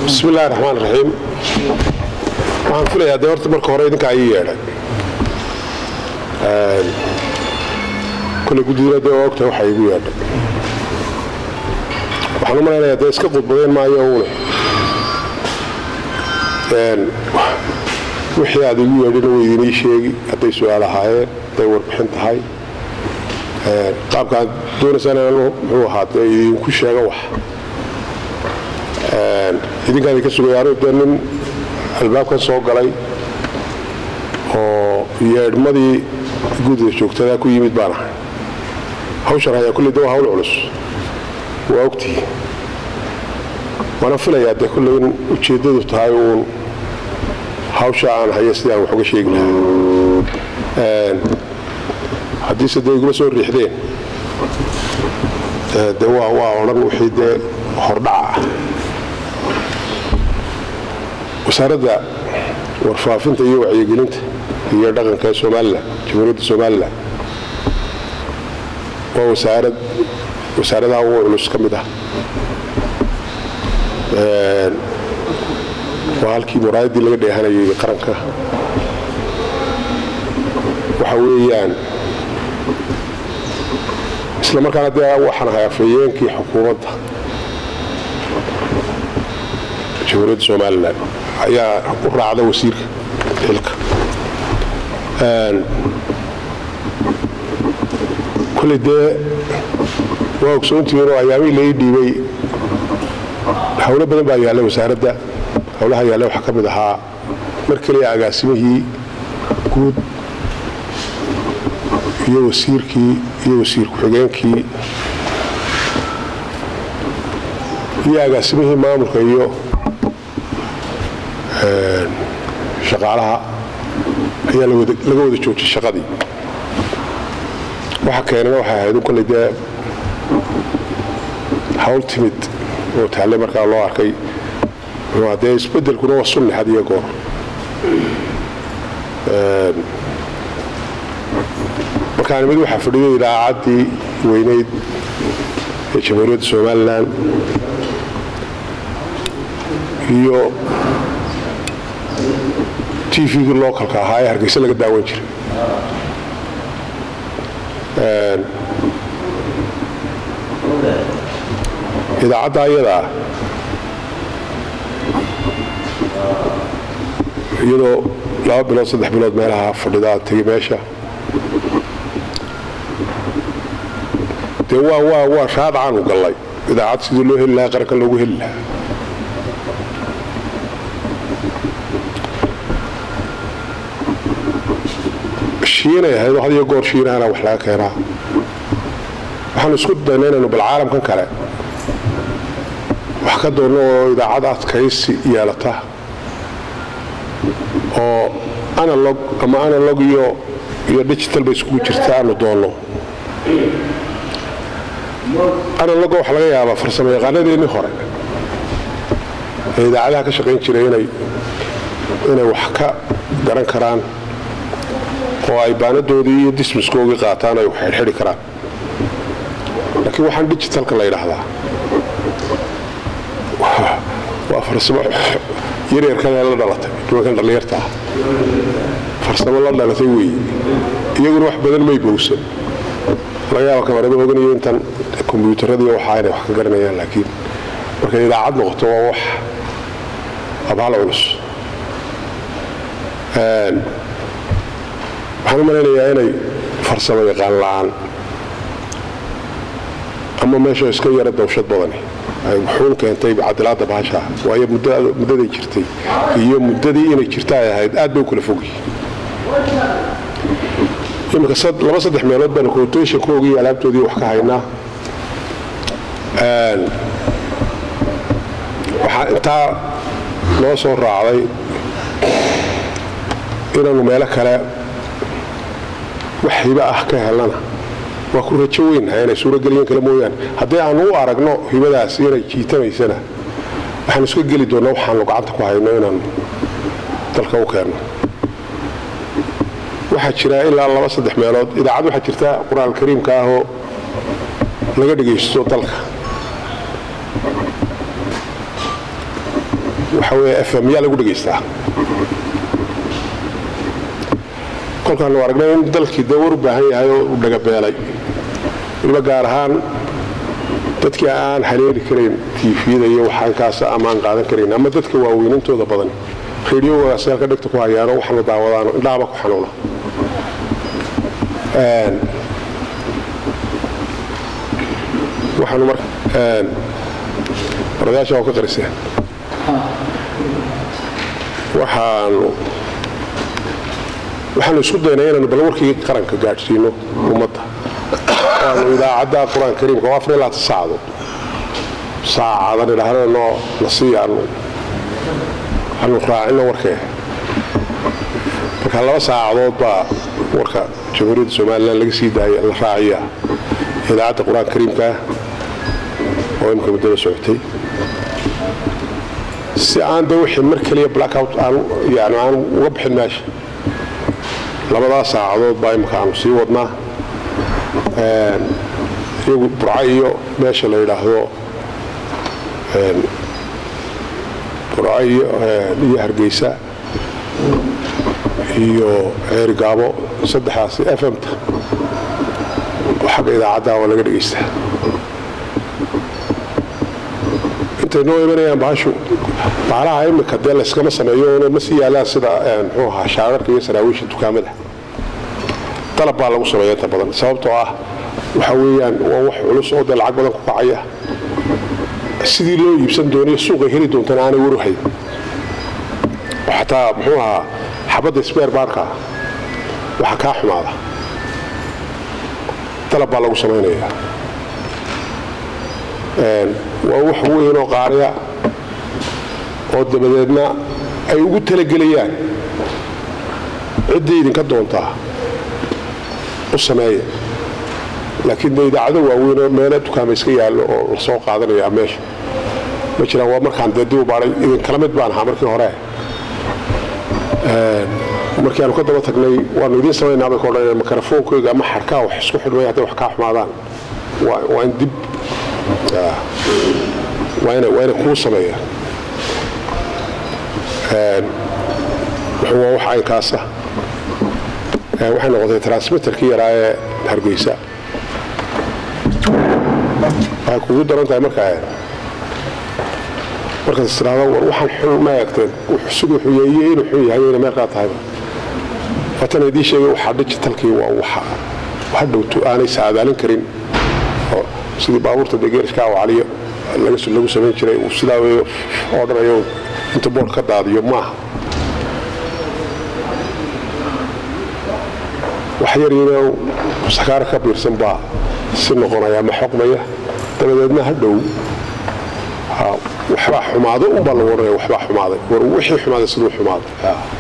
bismi illahi raxmaan raxiim waxaan filayaa dee horta marka hore idinkaa ii yeedhay koley guddidina dee waa ogtahay waxaa iigu yeedhay waxaan u malaynayaa dee iska qudbadayn maayo uune wixii aad igu yeedhina way idinii sheegi hadday su-aal ahaayeen hadday warbixin tahay qaabka aad doonaysaan inaan muxuu ahaa dee idinku sheego wax idinkaan idinka sugaya anigu dee nin albaabkan soo galay oo yeedhmadii guddida joogtadaa ku yimid baan ahay hawshan hayaa kulley de waa hawl culus waa ogtihi waana filayaa dee kulley in ujeeddadu tahay uun hawsha aan haya sidii aan wax uga sheegi lahaa haddiise dee igula soo riixdeen de waa waa odhan wixii dee hordhaca ah wasaaradda warfaafinta iyo wacyigelinta iyo dhaqanka ee somalilan jamhuuriyadda somalilan waa wasaarad wasaaradaha ugu culus ka mid ah waa halkii muraayaddii laga dheehanayay qaranka waxa weeyaan isla markaana dee waxaan ahay afhayeenkii xukuumadda jamhuuriyadda somalilan ayaa u raacda wasiirka xilka koley dee waa ogsoontihiinoo ayaamihii lai dhiibay howlo badan baa yaallay wasaaradda howlaha yaallay waxaa ka mid ahaa mar keliya agaasimihii guud iyo wasiirkii iyo wasiir ku-xigeenkii iyo agaasimihii maamulka iyo shaqaalaha ayaa laga wada joojiyay shaqadii waxa keenana waxay ahayd un kolley dee hawl timid oo taallay markaa loo arkay dee isbeddelkuna waa sunni had iyo goor markaan mid waxaa fadhiyay idaacaddii weynayd ee jamhuuriyadda somalilan iyo t v-gii localka ahaa ee hargeysa laga daawan jiray idaacadda ayadaa iyadoo laba bilood saddex bilood meelaha fadhidaa tegay meesha dee waa waa waa shaadcaanu gallay idaacad sidii loo heli lahaa qaranka loogu heli lahaa shiinay ahayd oo had iyo goor shiinahana wax laga keenaa waxaanu isku dayna inaynu bal caalamkan kale wax ka doonno oo idaacad adkaysi yeelata oo analog ama analog iyo iyo digital bay iskugu jirta aanu doonno analoga waxaa laga yaabaa farsamo yaqaanadeennii hore ee idaacadaha ka shaqayn jiray inay inay wax ka garan karaan oo ay baanadoodii iyo dismiskoogii qaataan ay xidhxidhi karaan laakiin waxaan digitalka la yidhaahdaa waa farsamo yaryarkana la dhalatay nimankan dhallinyarta ah farsamo la dhalatay weeye iyaguna wax badan may bowsan laga yaaba kamarada oganayo intan kombyuutaradiiyo waxaa inay wax ka garanayaan laakiin markay idaacad noqoto waa wax abhal culus waxaan u malaynayaa inay farsamo yaqaan la-aan ama meesha iska yara dawshad badani ay wuxuun keentay cadilaadda baashaa waayo muddaday jirtay iyo muddadii inay jirta ay ahayd aad bay u kala fogyi iminka laba saddex meelood baanu quotationkoogii alaabtoodii wax ka haynaa waxaa intaa noo soo raacday inaanu meelo kale wax hibo ah ka helana waa ku rajo weynnahay inay suurogeliyan kale mooyaane haddii aanu u aragno hibadaas inay jiitamaysana waxaanu iska geli doonnaa waxaanu gacanta ku hayno inaanu dalka u keenno waxaa jira ilaa laba saddex meelood idaacad waxaa jirta qur-aan kariimka ahoo laga dhagaysto dalka waxa weeye f m yaa lagu dhegaystaa kolkaanu aragnay in dalkii dee war u baahan yahay oo u dhagabeelay waliba gaar ahaan dadkii aan haleeli karayn tiifiyada iyo waxaankaas ama aan qaadan karayn ama dadka waaweynintooda badan rediyogaas halka dhegta ku hayaano waxna daawadaano indhahaba ku xanuuna waxaanu mar baradayaasha waa ka qariseen waxaanu waxaanu isku daynay inaanu bal warkii qaranka gaadhsiino ummadda waanu idaacadda qur-aan kariimka oo afar ilaata saacadood saacadan idhaahda noo nasiiya anu anu raacino warkee marka laba saacadood baa warka jamhuuriyadda somalilan laga sii daaya la raaciyaa idaacadda qur-aanka kariimkaa oo imika muddada socotay si aan de wixii mar keliya blackout aan yani aan uga bixin meesha labadaas saacadood baa imika aanu sii wadnaa iyagu burca iyo meesha la yidhaahdo burca iyo hargeysa iyo ceerigaabo saddexaasi f m-ta oo xagga idaacadda waa laga dhegaystaa intay noo imanayaan bahashu baalaha imika dee layskama sameeyo ma sii yaalaan sida muxuu ahaa shaararka iyo saraawiisha dukaamada dalab baa lagu sameeya inta badan sababtoo ah waxa weeyaan waa wax culus oo dee lacag badan ku kacaya sidii loo iibsan doonayo suuqay heli doontana aanay waruhayn oo xataa muxuu ahaa xabadda sbeer baarka waxa kaa xumaada dalab baa lagu samaynayaa waa wax weyn oo qaariya oo dabadeedna ay ugu talagelayaan ciddii idinka doontaa u sameeya laakiin de idaacado waaweynoo meelo dukaama iska yaallo oo la soo qaadanayaa meesha ma jiraan waa markaan dee dib u baadhay idinkala mid baan ahaa markii hore markii aanu ka daba tagnay waanu idiin samaynaabay ka odhanayaan mikrofoonkayga ama xarkaa wax isku xidhmay hadday wax kaa xumaadaan waa in dib waa inay kuu sameeyaan waa wax aynkaasa waxay noqotay transmitterkii yaraa ee hargeysa waxay kugu daran tahay markaa markaad istiraado war waxaan xun ma eegteen siduu xuyeeye inuu xun yahay ina meelkaa tahayba waatan idiin sheegay waxaa digitalkii waa waxa hadhowtu aanay saadaalin karin sidii baabuurta degeerishka awacaliyo lagu samayn jiray uu sidaa weeyo oo dhanayo inta boodh ka daadiyo maaha wax yaryaro sakaaro ka biirsan baa si noqonaya ama xoqmaya dabadeedna hadhow waxbaa xumaaday unbaa lagu odhanaya waxbaa xumaaday war wixii xumaaday siduu xumaaday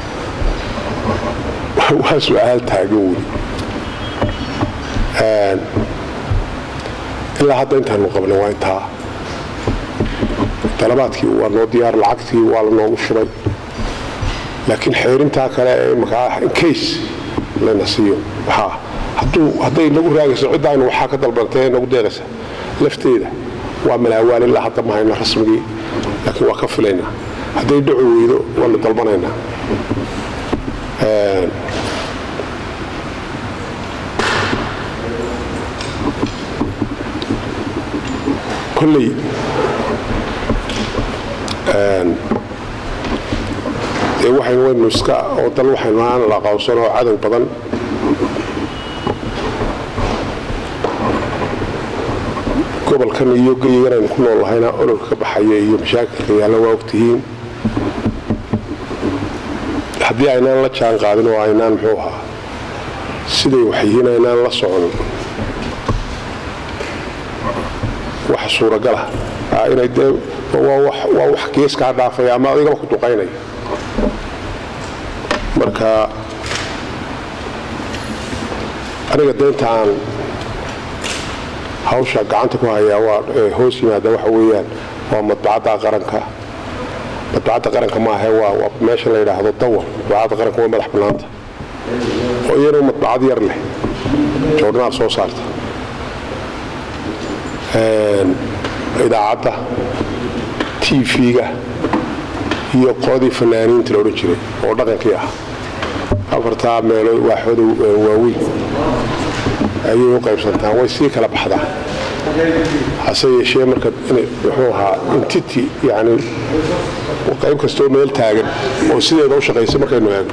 waa su-aal taagan weli ilaa hadda intaanu qabnay waa intaa dalabaadkii waa noo diyaar lacagtii waa la noogu shubay laakiin xeerintaa kale ee imaka ah incase lana siiyo waxaa hadduu hadday nagu raagayso cidda aynu waxaa ka dalbantay ee nagu deeqaysa lafteeda waa malaawaal ilaa hadda ma hayno rasmigii laakiin waa ka filaynaa hadday dhacu weydo waanu dalbanaynaa kolley dee waxaynu waynu iska oo dal waxaynu aan la aqoonsan oo cadow badan gobolkan iyo geyigan aynu ku nool lahayna ololka ka baxaya iyo mashaakilka yaalla waa ogtihiin haddii aynaan la jaan qaadin oo aynaan muxuu ahaa siday waxyihiin aynaan la socon wax suuragala inay dee waa wax geeskaa dhaafaya ama adigaba ku duqaynaya marka aniga deynta aan hawsha gacanta ku hayaa waa hoos yimaada waxa weeyaan waa madbacadda qaranka madbacadda qaranka maahe waa meesha la yidhaahdo dawar madbacadda qaranka waa madax bannaanta oo iyana madbacad yar leh joornaal soo saarta idaacadda tv-ga iyo qoladii fanaaniinta la odhan jiray oo dhaqankii ah afartaa meelood waaxooda waaweyn ayay u qaybsantaan way sii kala baxdaa hase yeeshee marka muxuu ahaa intiti yani qayb kastoo meel taagan oo sideeda u shaqaysa markaynu eegno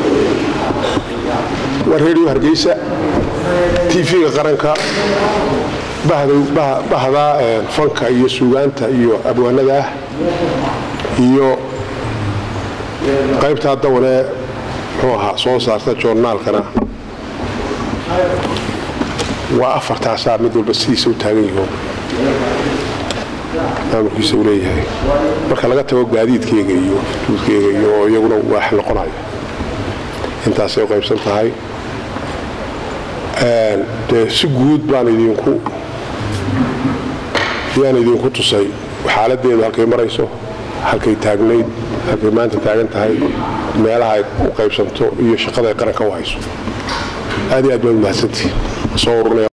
waa redio hargeysa tv-ga qaranka bahda fanka iyo suugaanta iyo abwaanada ah iyo qaybtaa dawanee muxuu ahaa soo saarta joornaalkana waa afartaasaa mid walba sidiisa u taagan yaho maamulkiisa u leeyahay marka laga tago gaadiidkeyga iyo duudkeyga iyo iyaguna waax noqonayo intaasay u qaybsan tahay dee si guud baan idinku yaan idinku tusay xaaladeedu halkay marayso halkay taagnayd halkay maanta taagan tahay meelaha ay u qaybsanto iyo shaqada ay qaranka u hayso aad iyo aad baan umahadsantihi soo ururnaya